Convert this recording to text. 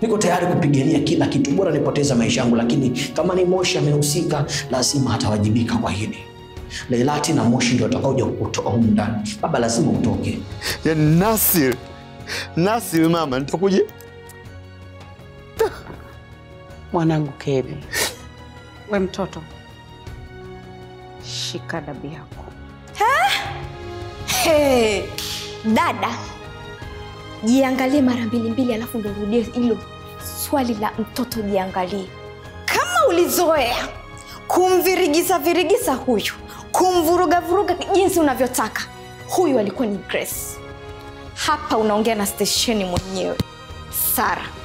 niko tayari kupigania kila kitu, bora nipoteza maisha yangu, lakini kama ni Moshi amehusika, lazima atawajibika kwa hili. Leilati na Moshi ndio watakaoja kukutoa humu ndani. Baba, lazima utoke. Yaani Nasir, Nasir mama, nitakuja Mwanangu Kebi, We mtoto, shika dabi yako. Hey, dada, jiangalie mara mbili mbili, alafu ndo urudie hilo swali la mtoto. Jiangalie kama ulizoea kumvirigisa virigisa huyu, kumvuruga vuruga jinsi unavyotaka. Huyu alikuwa ni Grace. Hapa unaongea na stesheni mwenyewe Sara.